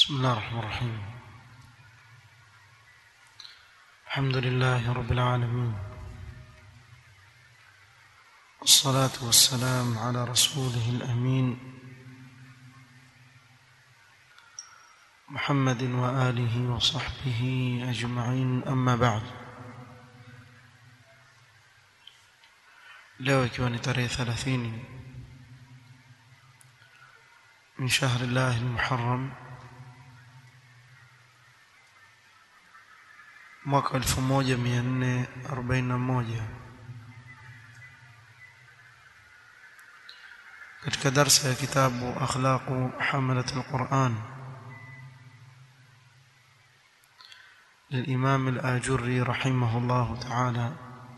بسم الله الرحمن الرحيم الحمد لله رب العالمين والصلاة والسلام على رسوله الأمين محمد وآله وصحبه أجمعين أما بعد leo ikiwa ni tarehe 30 min shahri llahi almuharram mwaka 1441 katika darsa ya kitabu akhlaqu hamalat alquran للإمام الآجري رحمه الله تعالى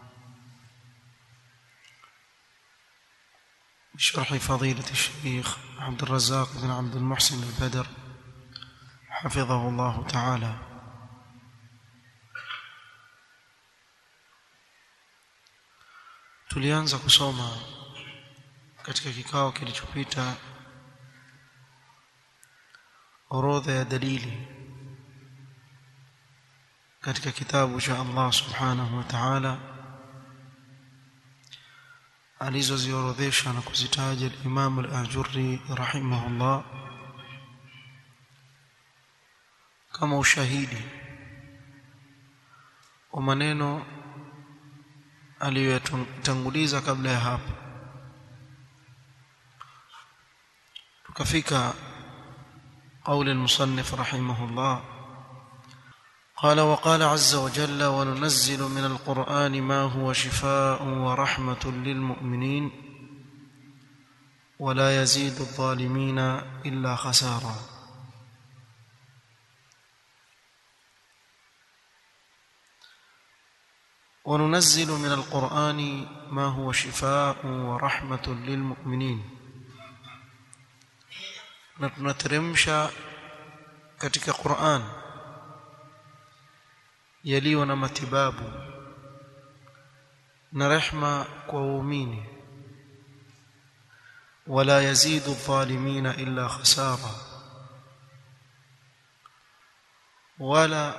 بشرح فضيلة الشيخ عبد الرزاق بن عبد المحسن البدر حفظه الله تعالى tulianza kusoma katika kikao kilichopita orodha ya dalili katika kitabu cha Allah subhanahu wa ta'ala alizoziorodhesha na kuzitaja al-Imam al-Ajurri rahimahullah kama ushahidi wa maneno aliyotanguliza kabla ya hapo tukafika قول المصنف رحمه الله قال وقال عز وجل وننزل من القرآن ما هو شفاء ورحمة للمؤمنين ولا يزيد الظالمين إلا خسارا وننزل من القرآن ما هو شفاء ورحمة للمؤمنين نترمش katika Qur'an yaliyo na matibabu na rehma kwa waumini wala yazidu adh-dhalimina illa khasara wala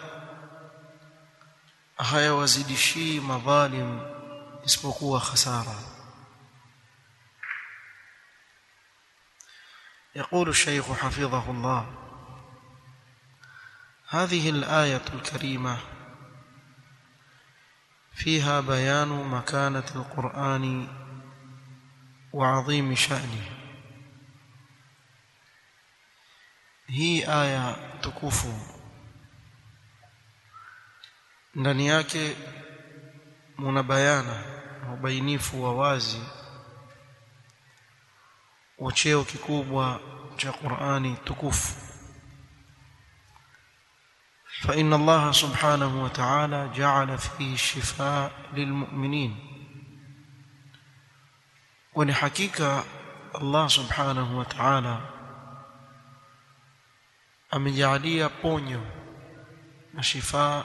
hayawazidishii madhalim isipokuwa khasara يقول الشيخ حفظه الله هذه الآية الكريمة فيها بيان مكانة القرآن وعظيم شأنه هي آية تكفو ndani yake muna bayana na ubainifu wa wazi wa cheo kikubwa cha Qur'ani tukufu فإن الله سبحانه وتعالى جعل فيه الشفاء للمؤمنين ولحقيقة الله سبحانه وتعالى amejalia ponyo na shifa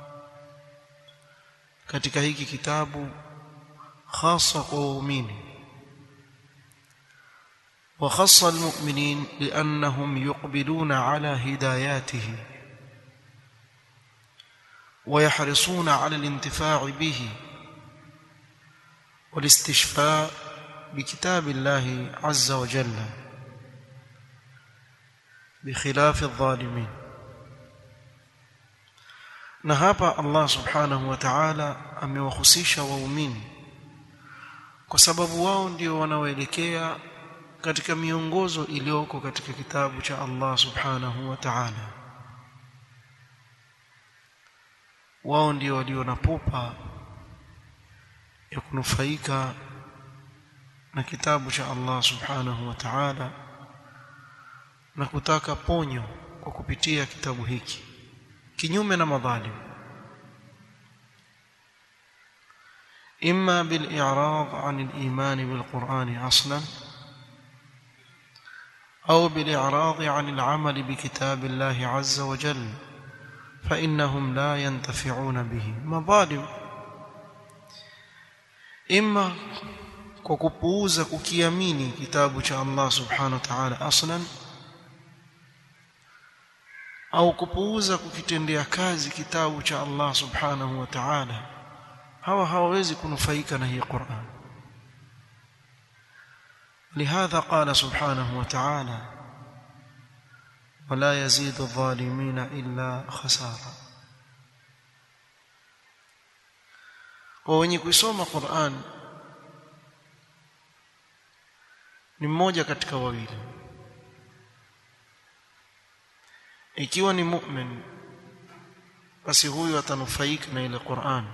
katika hiki kitabu hasa kwa waumini وخص المؤمنين لأنهم يقبلون على هداياته ويحرصون على الانتفاع به والاستشفاء بكتاب الله عز وجل بخلاف الظالمين na hapa Allah subhanahu wa ta'ala amewahusisha waumini kwa sababu wao ndio wanaoelekea katika miongozo iliyoko katika kitabu cha Allah subhanahu wa ta'ala wao ndio walio na pupa ya kunufaika na kitabu cha Allah subhanahu wa ta'ala na kutaka ponyo kwa kupitia kitabu hiki kinyume na madhalim imma bil i'rad 'an al iman bil Qur'an aslan أو بالإعراض عن العمل بكتاب الله عز وجل فإنهم لا ينتفعون به مظالم إما kwa kupuuza kukiamini kitabu cha Allah subhanahu wa ta'ala aslan au kupuuza kukitendea kazi kitabu cha Allah subhanahu wa ta'ala hawa hawawezi kunufaika na hii Qur'an لهذا قال سبحانه وتعالى ولا يزيد الظالمين إلا خسارة wenye kuisoma Qur'an ni mmoja katika wawili ikiwa ni mu'min basi huyu atanufaika na ile Qur'an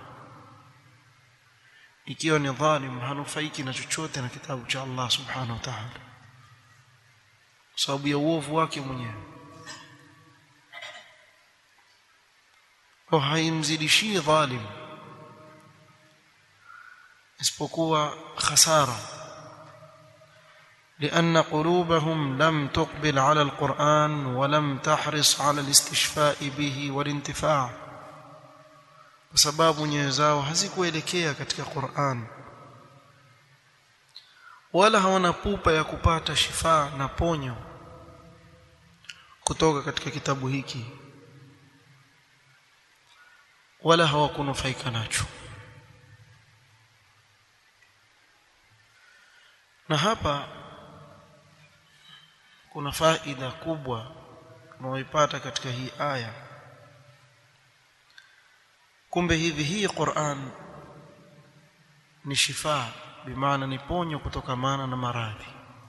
ikiwa ni dhalim hanufaiki na chochote na kitabu cha Allah subhanahu wa ta'ala sababu ya uovu wake mwenyewe kwa haimzidishii dhalim isipokuwa khasara لأن قلوبهم لم تقبل على القرآن ولم تحرص على الاستشفاء به والانتفاع بسبب nyoyo zao hazikuelekea katika Qur'an wala hawana pupa ya kupata shifa na ponyo kutoka katika kitabu hiki wala hawakunufaika nacho na hapa kuna faida kubwa tunaoipata katika hii aya kumbe hivi hii Qur'an ni shifa bimaana ni ponyo kutokamana na maradhi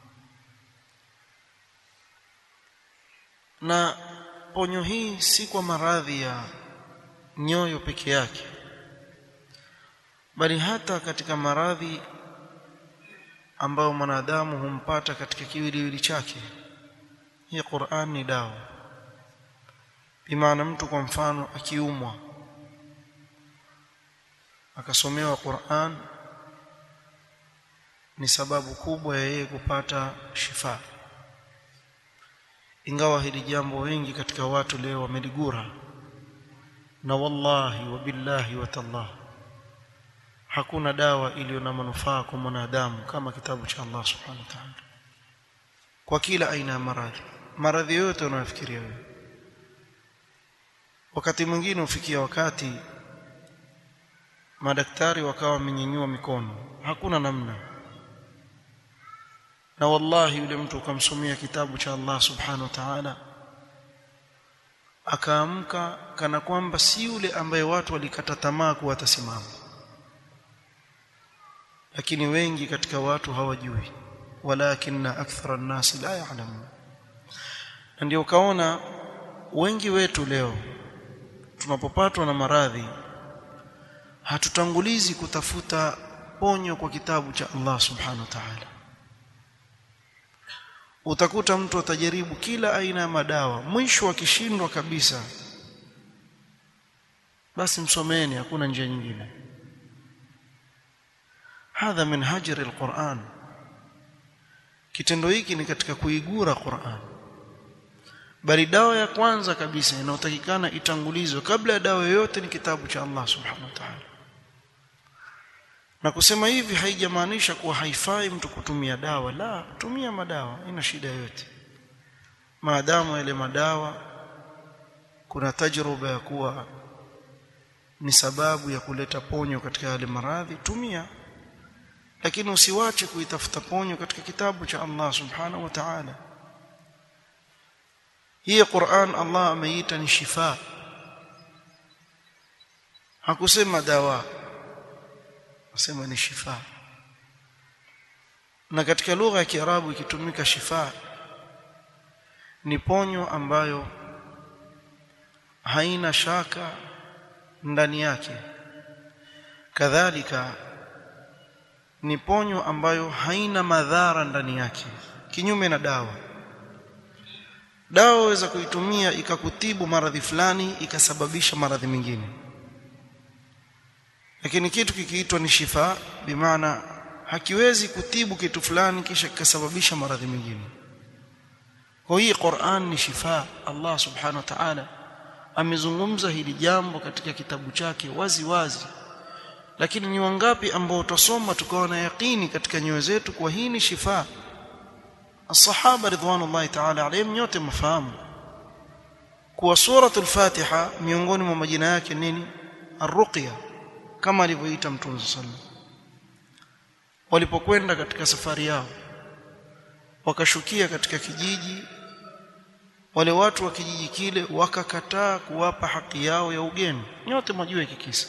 na ponyo hii si kwa maradhi ya nyoyo peke yake bali hata katika maradhi ambayo mwanadamu humpata katika kiwiliwili chake hii Qur'an ni dawa bimaana mtu kwa mfano akiumwa akasomewa Qur'an ni sababu kubwa ya yeye kupata shifa ingawa hili jambo wengi katika watu leo wameligura na wallahi wa billahi wa tallah hakuna dawa iliyo na manufaa kwa mwanadamu kama kitabu cha Allah subhanahu wa ta'ala kwa kila aina ya maradhi maradhi yote unayofikiria wewe wakati mwingine ufikia wakati madaktari wakawa wamenyanyua mikono hakuna namna na wallahi yule mtu ukamsomea kitabu cha Allah subhanahu wa ta'ala akaamka kana kwamba si yule ambaye watu walikata tamaa kuwa atasimama lakini wengi katika watu hawajui walakinna akthara an-nas la ya'lamun na ndio kaona wengi wetu leo tunapopatwa na maradhi hatutangulizi kutafuta ponyo kwa kitabu cha Allah subhanahu wa ta'ala utakuta mtu atajaribu kila aina ya madawa mwisho akishindwa kabisa basi msomeni hakuna njia nyingine hadha min hajri alquran kitendo hiki ni katika kuigura Qur'an bali dawa ya kwanza kabisa inayotakikana itangulizwe kabla ya dawa yoyote ni kitabu cha Allah subhanahu wa ta'ala na kusema hivi haijamaanisha kuwa haifai mtu kutumia dawa la tumia madawa ina shida yote maadamu yale madawa kuna tajruba ya kuwa ni sababu ya kuleta ponyo katika yale maradhi tumia lakini usiwache kuitafuta ponyo katika kitabu cha Allah subhanahu wa ta'ala hii Qur'an Allah ameita ni shifa hakusema dawa asema ni shifa na katika lugha ya Kiarabu ikitumika shifa ni ponyo ambayo haina shaka ndani yake kadhalika ni ponyo ambayo haina madhara ndani yake kinyume na dawa dawa waweza kuitumia ikakutibu maradhi fulani ikasababisha maradhi mengine lakini kitu kikiitwa ni shifa bimaana hakiwezi kutibu kitu fulani kisha kikasababisha maradhi mengine kwa hii Qur'an ni shifa Allah subhanahu wa ta'ala amezungumza hili jambo katika kitabu chake wazi wazi lakini ni wangapi ambao tutasoma tukawa na yaqini katika nyoyo zetu kwa hii ni shifa الصحابه رضوان الله تعالى عليهم nyote mfahamu kuwa suratul Fatiha miongoni mwa majina yake nini ar-ruqya kama alivyoita Mtume sallallahu walipokwenda katika safari yao wakashukia katika kijiji wale watu wa kijiji kile wakakataa kuwapa haki yao ya ugeni nyote mwajua hiki kisa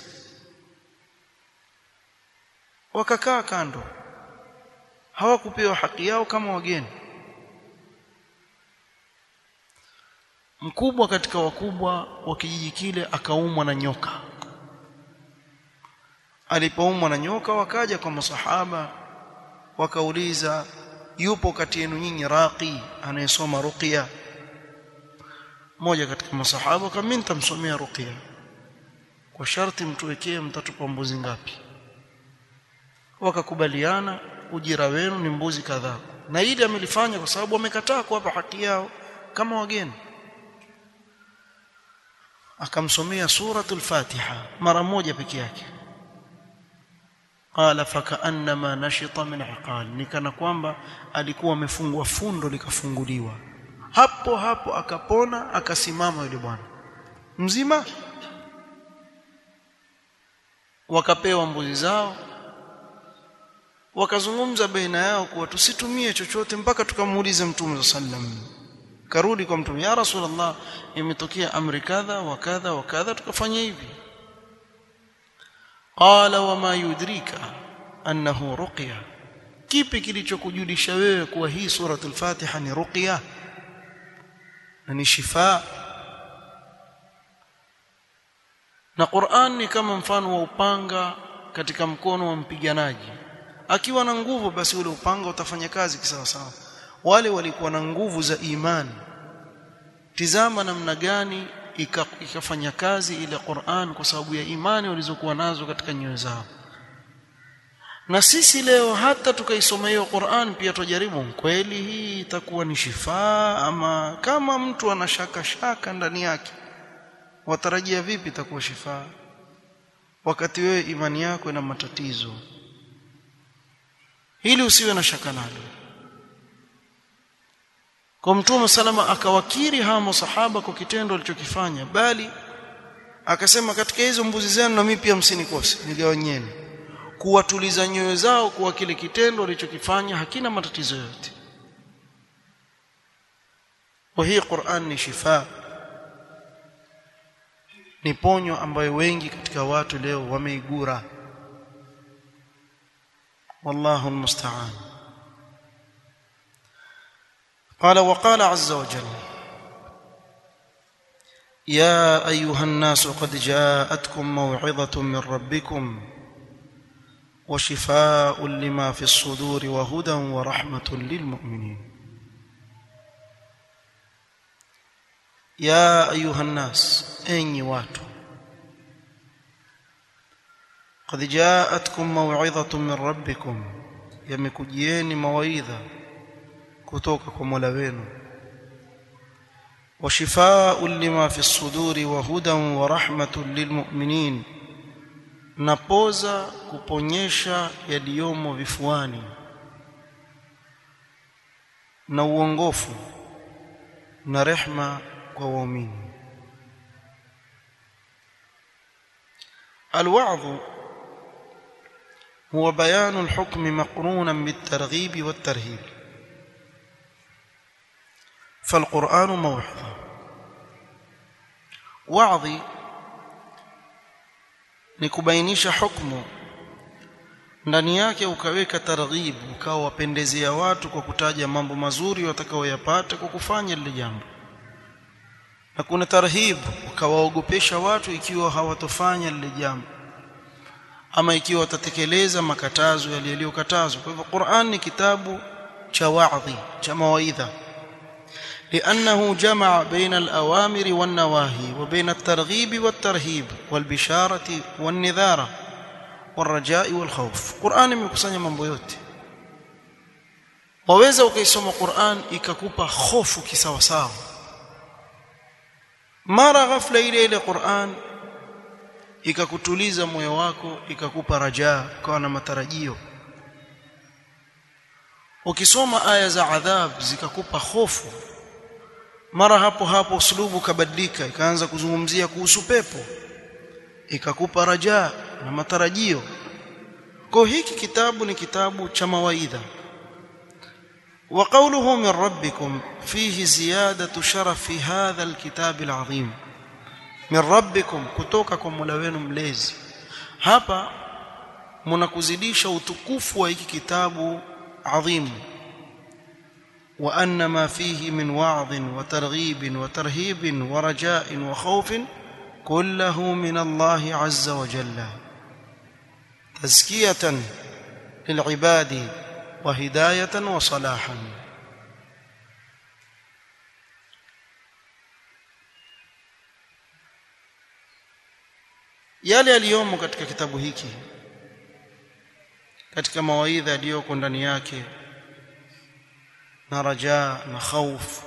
wakakaa kando hawakupewa haki yao kama wageni mkubwa katika wakubwa wa kijiji kile akaumwa na nyoka alipoumwa na nyoka wakaja kwa masahaba wakauliza yupo kati yenu nyinyi raqi anayesoma ruqya mmoja katika masahaba kama mimi nitamsomea ruqya kwa sharti mtuwekee mtatupa mbuzi ngapi wakakubaliana ujira wenu ni mbuzi kadhaa na ili amelifanya kwa sababu wamekataa kuwapa haki yao kama wageni akamsomea suratul fatiha mara moja peke yake qala fakaannama nashita min iqal nikana kwamba alikuwa amefungwa fundo likafunguliwa hapo hapo akapona akasimama yule bwana mzima wakapewa mbuzi zao wakazungumza baina yao kuwa tusitumie chochote mpaka tukamuulize mtume sallam karudi kwa mtume ya rasulullah imetokea amri kadha wa kadha wa kadha tukafanya hivi qala wama yudrika annahu ruqya kipi kilichokujulisha wewe kuwa hii suratul fatiha ni ruqya na ni shifa na Qur'an ni kama mfano wa upanga katika mkono wa mpiganaji akiwa na nguvu basi ule upanga utafanya kazi kisawa sawa wale walikuwa na nguvu za imani tizama namna gani ikafanya kazi ile Qur'an kwa sababu ya imani walizokuwa nazo katika nyoyo zao na sisi leo hata tukaisoma hiyo Qur'an pia tujaribu kweli hii itakuwa ni shifaa ama kama mtu ana shaka shaka ndani yake watarajia vipi itakuwa shifaa wakati wewe imani yako ina matatizo ili usiwe na shaka nalo kwa mtume salama akawakiri hawa masahaba kwa kitendo alichokifanya bali akasema katika hizo mbuzi zenu na mimi pia msinikose nigawanyeni kuwatuliza nyoyo zao kuwa kile kitendo alichokifanya hakina matatizo yote wa hii Qur'an ni shifa ni ponyo ambayo wengi katika watu leo wameigura والله المستعان قال وقال عز وجل يا ايها الناس قد جاءتكم موعظه من ربكم وشفاء لما في الصدور وهدى ورحمه للمؤمنين يا ايها الناس اني watu قد جاءتكم موعظة من ربكم يمكجيني مواعظة kutoka kwa Mola wenu وشفاء لما في الصدور وهدى ورحمة للمؤمنين napoza kuponyesha yaliyomo vifuani na uongofu na rehma kwa waumini الوعظ هو بيان الحكم مقرونا بالترغيب والترهيب فالقرآن موعظة وعظي ni kubainisha hukumu ndani yake ukaweka targhib ukawa wapendezea watu kwa kutaja mambo mazuri watakaoyapata kwa kufanya lile jambo na kuna tarhib ukawaogopesha watu ikiwa hawatofanya lile jambo ama ikiwa watatekeleza makatazo yaliyokatazwa kwa hivyo Qur'an ni kitabu cha wa'dhi cha mawaidha لأنه جمع بين الأوامر والنواهي وبين الترغيب والترهيب والبشارة والنذارة والرجاء والخوف قرآن imekusanya mambo yote waweza ukaisoma Qur'an ikakupa hofu kisawasawa mara ghafla ile ile Qur'an ikakutuliza moyo wako ikakupa rajaa ukawa na matarajio ukisoma aya za adhab zikakupa hofu mara hapo hapo uslubu kabadilika ikaanza kuzungumzia kuhusu pepo ikakupa rajaa na matarajio kwa hiki kitabu ni kitabu cha mawaidha wa qawluhu min rabbikum fihi ziyadatu sharafi hadha alkitab alazim min rabbikum kutoka kwa Mola wenu mlezi hapa mnakuzidisha utukufu wa hiki kitabu adhim wa anna ma fihi min wa'dh wa targhib wa tarhib wa rajaa wa khawf kulluhu min Allah azza wa jalla tazkiyatan lil'ibadi wa hidayatan wa salahan yale yaliyomo katika kitabu hiki katika mawaidha yaliyoko ndani yake na rajaa na khauf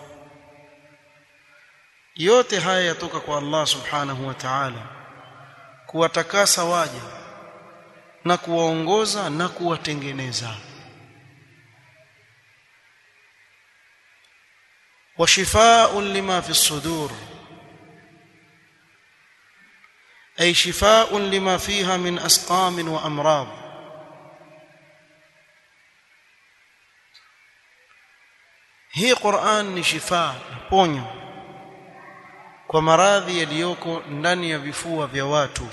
yote haya yatoka kwa Allah subhanahu wa ta'ala kuwatakasa waja na kuwaongoza na kuwatengeneza وشفاء لما في الصدور أي شفاء لما فيها من أسقام وأمراض hii Qur'an ni shifa ponyo kwa maradhi yaliyoko ndani ya vifua vya watu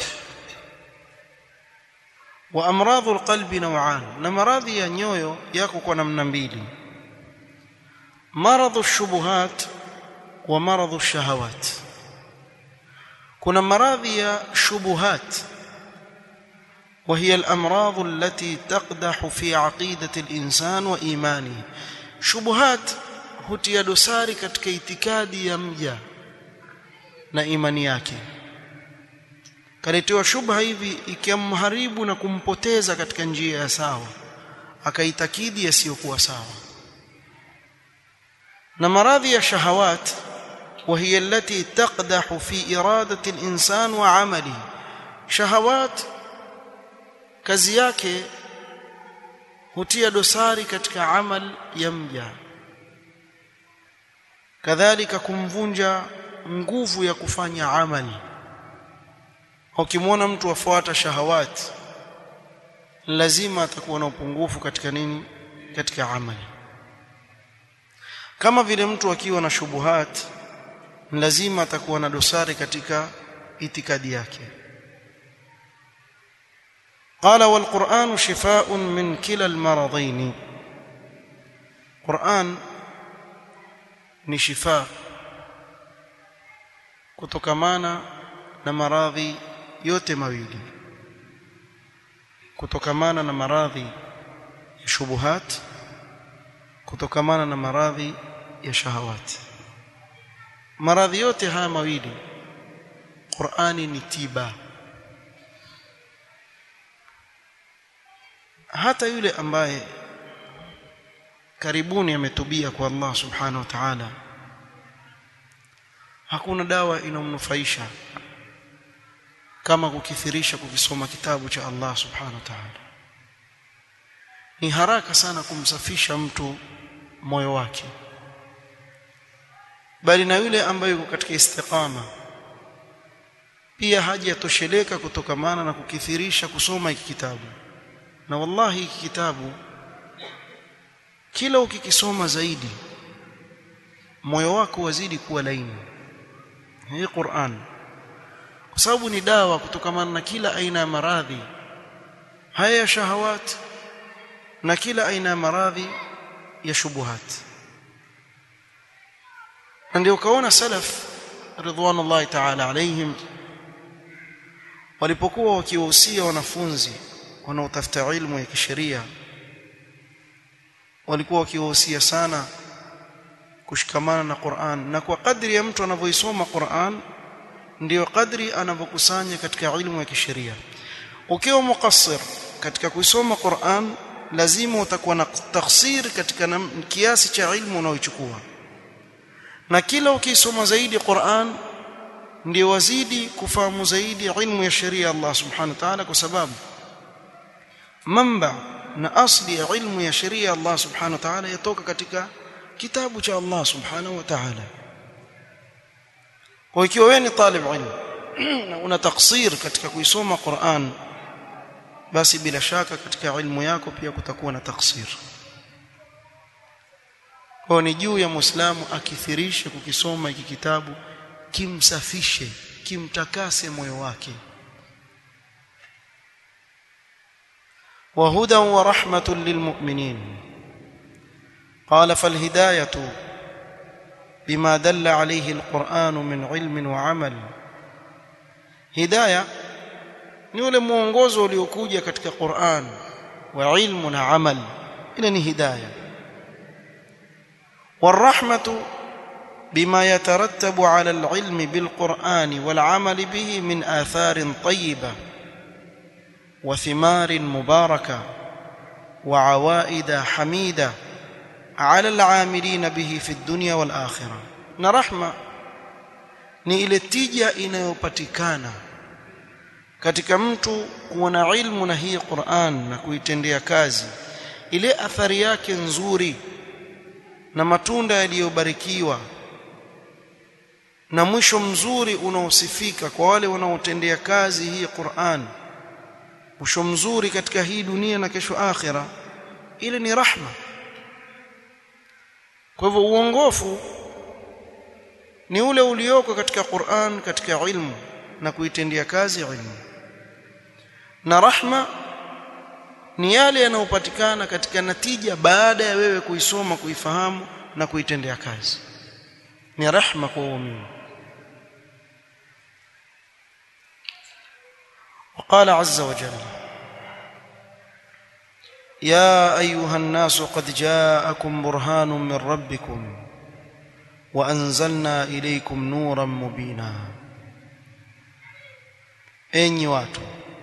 wa amradhul qalbi naw'an na maradhi ya nyoyo yako kwa namna mbili maradhu shubuhat wa maradhu shahawat kuna maradhi ya shubuhat وهي الامراض التي تقدح في عقيده الانسان وايمانه شبهات hutia dosari katika itikadi ya mja na imani yake kaletewa shubha hivi ikiamharibu na kumpoteza katika njia ya sawa akaitakidi yasiyokuwa sawa na maradhi ya shahawat وهي التي تقدح في إرادة الإنسان وعمله شهوات kazi yake hutia dosari katika amal ya mja kadhalika kumvunja nguvu ya kufanya amali ukimwona mtu afuata shahawati lazima atakuwa na upungufu katika nini katika amali kama vile mtu akiwa na shubuhat lazima atakuwa na dosari katika itikadi yake قال والقرآن شفاء من كلا المرضين قرآن ni shifa kutokamana na maradhi yote mawili kutokamana na maradhi ya shubuhat kutokamana na maradhi ya shahawati maradhi yote haya mawili Qur'ani ni tiba hata yule ambaye karibuni ametubia kwa Allah subhanahu wa ta'ala hakuna dawa inomnufaisha kama kukithirisha kukisoma kitabu cha Allah subhanahu wa ta'ala ni haraka sana kumsafisha mtu moyo wake bali na yule ambaye yuko katika istiqama pia hajatosheleka kutokamana na kukithirisha kusoma hiki kitabu na wallahi hiki kitabu kila ukikisoma zaidi moyo wako wazidi kuwa laini hii Qur'an kwa sababu ni dawa kutokamana na kila aina ya maradhi haya ya shahawat na kila aina ya maradhi ya shubuhat na ndio kaona salaf ridwanullahi ta'ala alaihim walipokuwa wakiwahusia wanafunzi wanaotafuta ilmu ya kisheria walikuwa wakiwahusia sana kushikamana na Qur'an na kwa kadri ya mtu anavyoisoma Qur'an ndiyo kadri anavyokusanya katika ilmu ya kisheria ukiwa mukassir katika kuisoma Qur'an lazima utakuwa na taksir katika na, kiasi cha ilmu unaochukua na kila ukisoma zaidi Qur'an ndio wazidi kufahamu zaidi ilmu ya sheria Allah subhanahu wa ta'ala kwa sababu mamba na asli ya ilmu ya sheria Allah subhanahu wa ta'ala yatoka katika kitabu cha Allah subhanahu wa ta'ala kwa ikiwa wewe ni talib ilmu na una taksir katika kuisoma Qur'an basi bila shaka katika ilmu yako pia kutakuwa na taksir kwa ni juu ya muislamu akithirishe kukisoma hiki kitabu kimsafishe kimtakase moyo wake وهدى ورحمة للمؤمنين قال فالهداية بما دل عليه القرآن من علم وعمل هداية ni ule mwongozo uliokuja katika Qur'an wa ilmu na amal ile ni hidayah والرحمة بما يترتب على العلم بالقرآن والعمل به من آثار طيبة وثمار مباركة وعوائد حميدة على العاملين به في الدنيا والآخرة نرحمة ni ile tija inayopatikana katika mtu kuwa na ilmu na hii Qur'an na kuitendea kazi ile athari yake nzuri na matunda yaliyobarikiwa na mwisho mzuri unaosifika kwa wale wanaotendea kazi hii Qur'an mwisho mzuri katika hii dunia na kesho akhira ile ni rahma kwa hivyo uongofu ni ule ulioko katika Qur'an katika ilmu na kuitendea kazi ilmu na rahma ni yale yanayopatikana katika natija baada ya wewe kuisoma kuifahamu na kuitendea kazi ni rahma kwa waumini وقال عز وجل يا ايها الناس قد جاءكم برهان من ربكم وانزلنا اليكم نورا مبينا enyi watu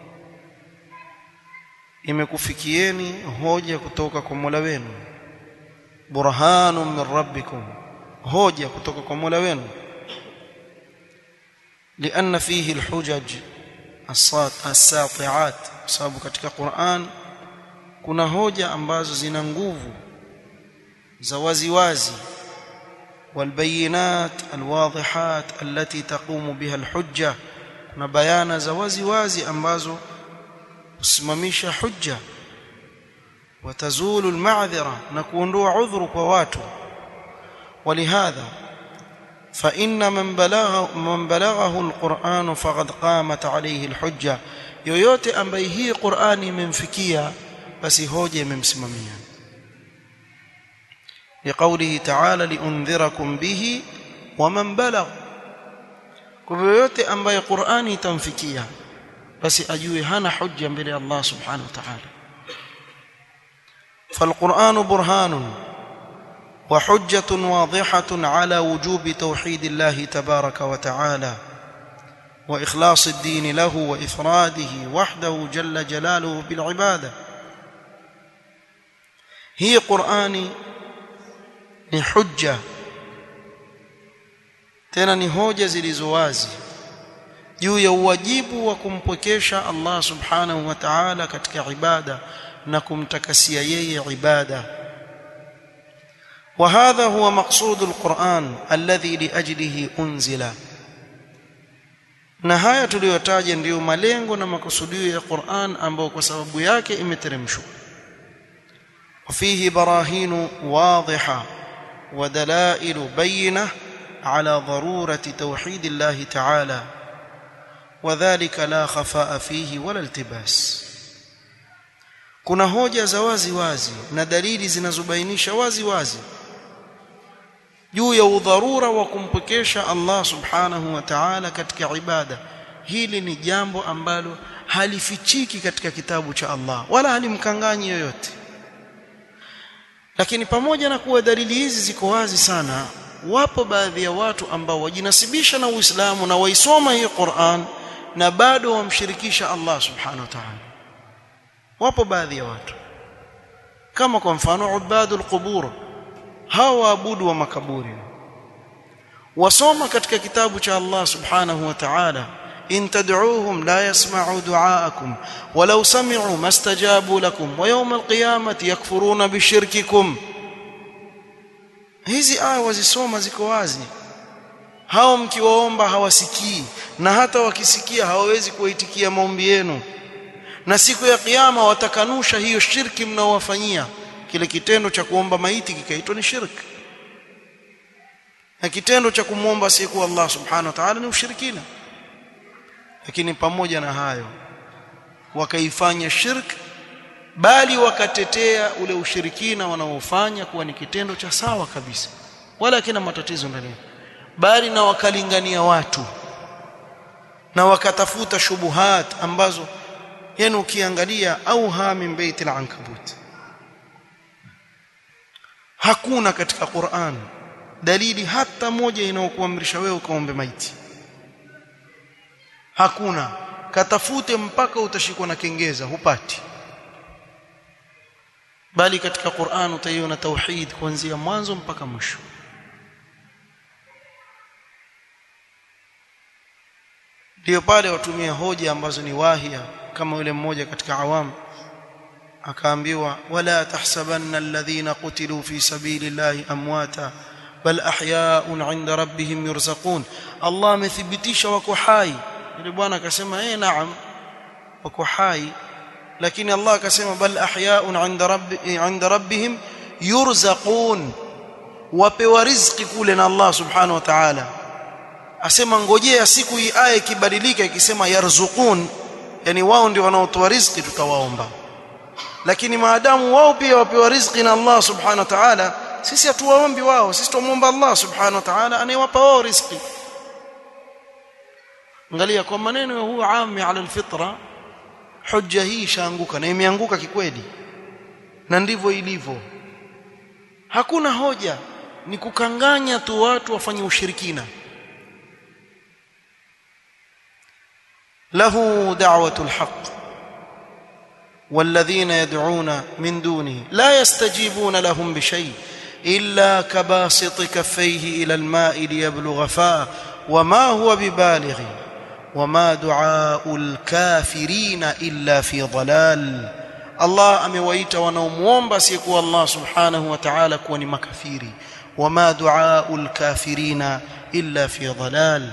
imekufikieni hoja kutoka kwa Mola wenu burhanun min rabbikum hoja kutoka kwa Mola wenu لأن فيه الحجج الساطعات sababu katika Qur'an kuna hoja ambazo zina nguvu za waziwazi والبينات الواضحات التي تقوم بها الحجة kuna bayana za waziwazi ambazo kusimamisha hujja watazulu almadhira na kuondoa udhuru kwa watu ولهذا فإن من بلغ من بلغه القرآن فقد قامت عليه الحجة yoyote ambaye hii Qur'ani imemfikia basi hoja imemsimamia لقوله تعالى لأنذركم به ومن بلغ kwa yoyote ambaye Qur'ani itamfikia basi ajue hana hujja mbele ya Allah subhanahu wa ta'ala فالقرآن برهان وحجة واضحة على وجوب توحيد الله تبارك وتعالى وإخلاص الدين له وإفراده وحده جل جلاله بالعبادة هي قرآن لحجة tena ni hoja zilizo wazi juu ya uwajibu wa kumpwekesha Allah subhanahu wa ta'ala katika ibada na kumtakasia yeye ibada وهذا هو مقصود القرآن الذي لأجله أنزل na haya tuliyotaja ndiyo malengo na makusudio ya Qur'an ambayo kwa sababu yake imeteremshwa وفيه براهين واضحة ودلائل بينة على ضرورة توحيد الله تعالى وذلك لا خفاء فيه ولا التباس kuna hoja za wazi wazi na dalili zinazobainisha wazi wazi juu ya udharura wa kumpekesha Allah subhanahu wa ta'ala katika ibada hili ni jambo ambalo halifichiki katika kitabu cha Allah wala halimkanganyi yoyote lakini pamoja na kuwa dalili hizi ziko wazi sana wapo baadhi ya watu ambao wajinasibisha na Uislamu na waisoma hii Qur'an na bado wamshirikisha Allah subhanahu wa ta'ala wapo baadhi ya watu kama kwa mfano ubadul qubur hawa waabudu wa makaburi wasoma katika kitabu cha Allah subhanahu wa ta'ala in tad'uuhum la yasma'u du'aakum walau sami'u mastajabu lakum wa yawm alqiyamati yakfuruna bishirkikum hizi aya wazisoma ziko wazi hao mkiwaomba hawasikii na hata wakisikia hawawezi kuwaitikia maombi yenu na siku ya kiyama watakanusha hiyo shirki mnaowafanyia kile kitendo cha kuomba maiti kikaitwa ni shirki na kitendo cha kumwomba asiyekuwa Allah subhanahu wa ta'ala ni ushirikina lakini pamoja na hayo wakaifanya shirki bali wakatetea ule ushirikina wanaofanya kuwa ni kitendo cha sawa kabisa wala kina matatizo ndani bali na wakalingania watu na wakatafuta shubuhat ambazo yani ukiangalia au min baiti al-ankabut hakuna katika Qur'an dalili hata moja inayokuamrisha wewe ukaombe maiti hakuna katafute mpaka utashikwa na kengeza hupati bali katika Qur'an utaiona tauhid kuanzia mwanzo mpaka mwisho ndio pale watumia hoja ambazo ni wahia kama yule mmoja katika awamu akaambiwa wala tahsabanna alladhina qutilu fi sabilillahi amwata bal ahya'un 'inda rabbihim yurzaqun Allah amethibitisha wako hai yule bwana akasema eh naam wako hai lakini Allah akasema bal ahya'un 'inda rabbi 'inda rabbihim yurzaqun wapewa riziki kule na Allah subhanahu wa ta'ala asema ngojea siku hii aya ikibadilika ikisema yarzuqun yani wao ndio wanaotoa riziki tutawaomba lakini maadamu wao pia wapewa riziki na Allah subhanahu wa ta'ala sisi hatuwaombi wao sisi tumwomba Allah subhanahu wa ta'ala anayewapa wao riziki angalia kwa maneno ya huwa ami ala alfitra hujja hii ishaanguka na imeanguka kikweli na ndivyo ilivyo hakuna hoja ni kukanganya tu watu wafanye ushirikina له دعوة الحق والذين يدعون من دونه لا يستجيبون لهم بشيء إلا كباسط كفيه إلى الماء ليبلغ فاه وما هو ببالغ وما دعاء الكافرين إلا في ضلال الله amewaita wanaomuomba sikuwa Allah subhanahu wa ta'ala kuwa ni makafiri wama duaul kafirina illa fi dhalal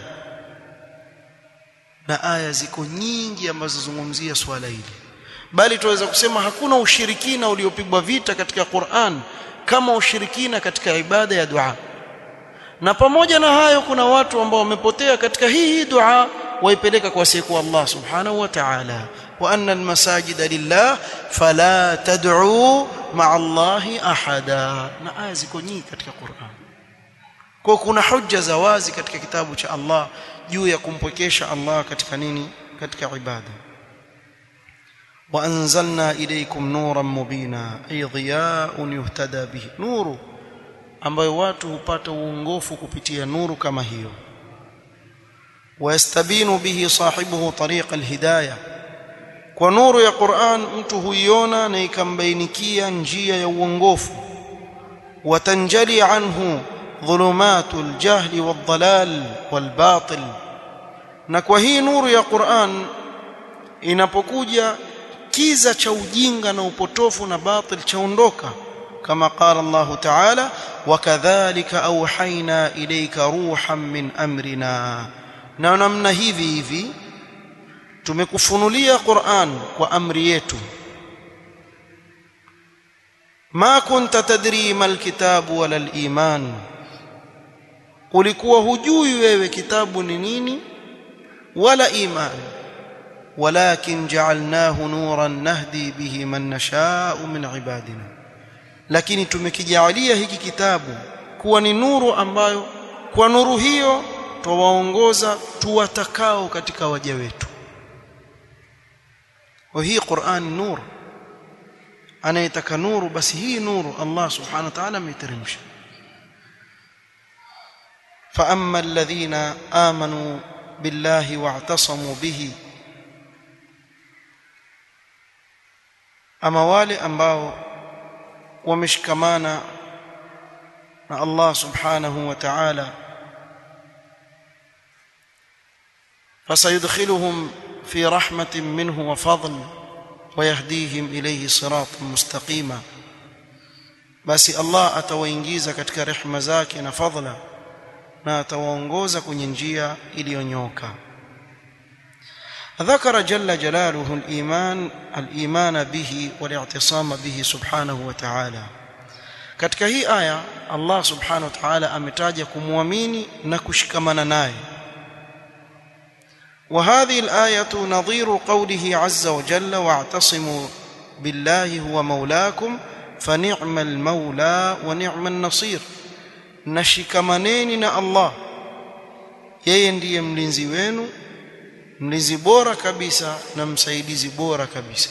na aya ziko nyingi ambazo zungumzia swala hili bali tuweza kusema hakuna ushirikina uliopigwa vita katika Qur'an kama ushirikina katika ibada ya dua na pamoja na hayo kuna watu ambao wamepotea katika hii hii dua waipeleka kwa siku Allah subhanahu wa ta'ala wa anna almasajida lillah fala tad'u ma'a Allahi ahada na aya ziko nyingi katika Qur'an kwa kuna hujja za wazi katika kitabu cha Allah juu ya kumpwekesha Allah katika nini katika ibada wa anzalna ilaykum nuran mubina ay dhiya'un yuhtada bihi nuru ambayo watu hupata uongofu kupitia nuru kama hiyo ويستبين به صاحبه طريق الهدايه kwa nuru ya Qur'an mtu huiona na ikambainikia njia ya uongofu watanjali anhu dhulumatul jahli wadhalal walbatil na kwa hii nuru ya Qur'an inapokuja kiza cha ujinga na upotofu na batil chaondoka kama qala Allah ta'ala wakadhalika auhaina ilayka ruhan min amrina na namna hivi hivi tumekufunulia Qur'an kwa amri yetu ma kunta tadri mal kitabu wala al-iman ulikuwa hujui wewe kitabu ni nini wala imani walakin ja'alnahu nuran nahdi bihi man nasha'u min ibadina lakini tumekijalia hiki kitabu kuwa ni nuru ambayo kwa nuru hiyo twawaongoza tuwatakao katika waja wetu wa hii Qur'an nur anayetaka nuru basi hii nuru Allah subhanahu wa ta'ala ameteremsha fa amma alladhina amanu billahi wa'tasamu bihi ama wale ambao wameshikamana na Allah subhanahu wa ta'ala فسيدخلهم في رحمة منه وفضل ويهديهم إليه صراطا مستقيما بس الله أتوينجيز katika rehema zake na fadhila na atawaongoza kwenye njia iliyonyoka ذكر جل جلاله الإيمان الإيمان به والاعتصام به سبحانه وتعالى katika hii aya Allah subhanahu wa ta'ala ametaja kumwamini na kushikamana naye وهذه الآية نظير قوله عز وجل واعتصموا بالله هو مولاكم فنعم المولى ونعم النصير نشكمانeni na Allah yeye ndiye mlinzi wenu mlinzi bora kabisa na msaidizi bora kabisa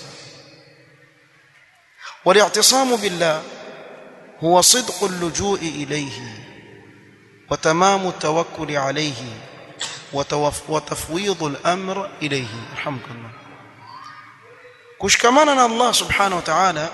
والاعتصام بالله هو صدق اللجوء إليه وتمام التوكل عليه وتفويض الأمر إليه رحمك الله kushikamana na Allah subhanahu wa ta'ala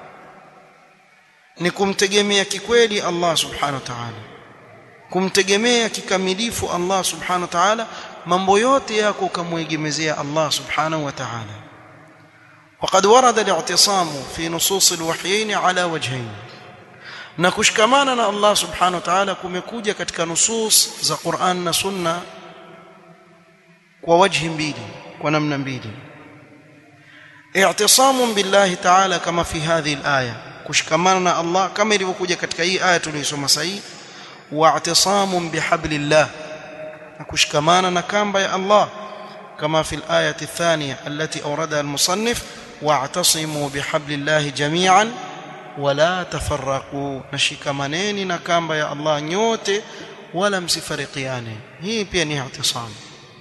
ni kumtegemea kikweli Allah subhanahu wa ta'ala kumtegemea kikamilifu Allah subhanahu wa ta'ala mambo yote yako ukamwegemezea Allah subhanahu wa ta'ala وقد ورد الاعتصام في نصوص الوحيين على وجهين na kushikamana na Allah subhanahu wa ta'ala kumekuja katika nusus za Qur'an na Sunna kwa wajhi mbili kwa namna mbili i'tisamun billahi ta'ala kama fi hadhihi al-aya kushikamana na Allah kama ilivyokuja katika hii aya tuliyosoma sahi wa i'tisamun bihablillah na kushikamana na kamba ya Allah kama fi al-ayati ath-thaniya allati awradaha al-musannif wa'tasimu bihablillahi jami'an wala tafarraqu nashikamaneni na kamba ya Allah nyote wala msifarikiane hii pia ni i'tisam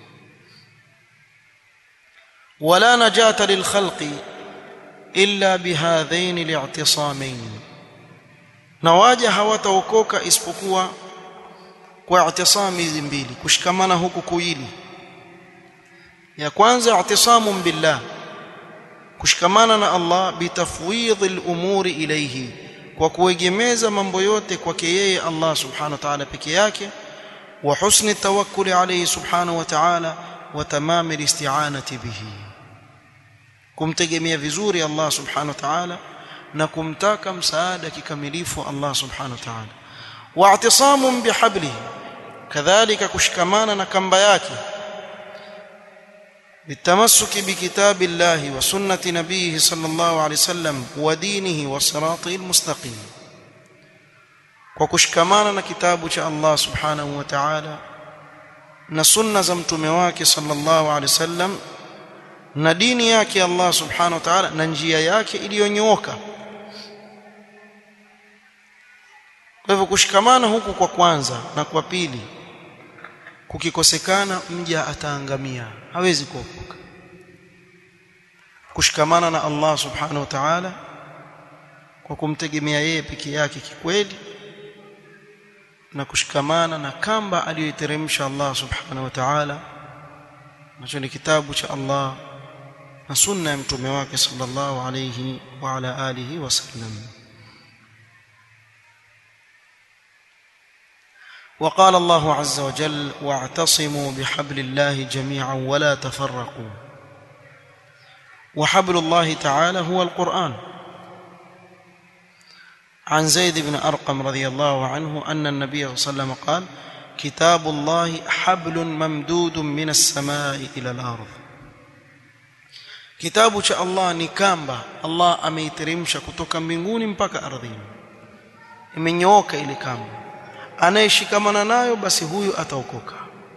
wala najata lilkhalqi illa bihadhain li'tisamain na waja hawataokoka isipokuwa kwa i'tisami hizi mbili kushikamana huku kuili ya kwanza i'tisamun billah kushikamana na Allah bitafwidh al-umuri ilayhi kwa kuegemeza mambo yote kwake yeye Allah subhanahu wa ta'ala peke yake wa husni tawakkuli alayhi subhanahu wa ta'ala wa tamam al-isti'anati bihi kumtegemea vizuri Allah subhanahu wa ta'ala na kumtaka msaada kikamilifu Allah subhanahu wa ta'ala wa i'tisamun bihablihi kadhalika kushikamana na kamba yake بالتمسك بكتاب الله وسنة نبيه صلى الله عليه وسلم ودينه وصراطه المستقيم وكشكمانا كتاب الله سبحانه وتعالى na sunna za mtume wake sallallahu alaihi wasallam na dini yake Allah subhanahu wa ta'ala na njia yake iliyonyooka kwa hivyo kushikamana huku kwa kwanza na kwa pili kukikosekana mja ataangamia hawezi kuokoka kushikamana na Allah subhanahu wa ta'ala kwa kumtegemea yeye peke yake kikweli na kushikamana na kamba aliyoiteremsha Allah subhanahu wa ta'ala nacho ni kitabu cha Allah na sunna ya mtume wake sallallahu alayhi wa ala alihi wasallam وقال الله عز وجل واعتصموا بحبل الله جميعا ولا تفرقوا وحبل الله تعالى هو القرآن عن زيد بن أرقم رضي الله عنه أن النبي صلى الله عليه وسلم قال كتاب الله حبل ممدود من السماء إلى الأرض kitabu cha Allah ni kamba Allah ameiteremsha kutoka mbinguni mpaka ardhini imenyooka ile kamba anayeshikamana nayo basi huyu ataokoka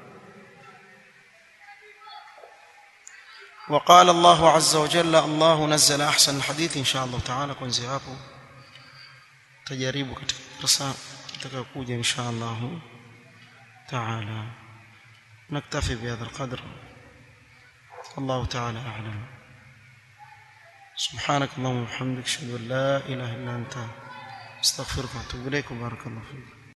وقال الله عز وجل الله نزل احسن الحديث ان شاء الله تعالى kuanzia hapo tajaribu katika darasa itakayokuja ان شاء الله تعالى نكتفي بهذا القدر الله تعالى اعلم سبحانك اللهم وبحمدك اشهد ان لا اله الا انت استغفرك واتوب اليك وبارك الله فيك